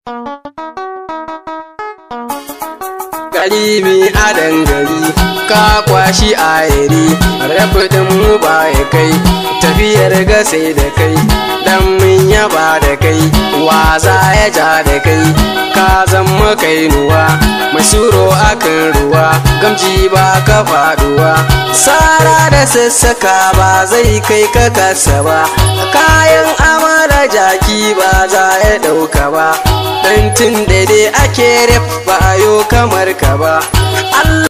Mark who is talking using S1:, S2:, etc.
S1: Galibi a dangari ka kwashi a yari rafidin mu ba ya kai tafiyar gasai da kai dan mun yaba da kai waza ya ja da kai ka zama kainuwa masuro akan ruwa gamji ba ka faduwa sara da sassaka ba zai kai ka kasa ba kayan amara jaki ba za ya dauka ba dan tun da dai ake ref ba yo kamar ka ba Allah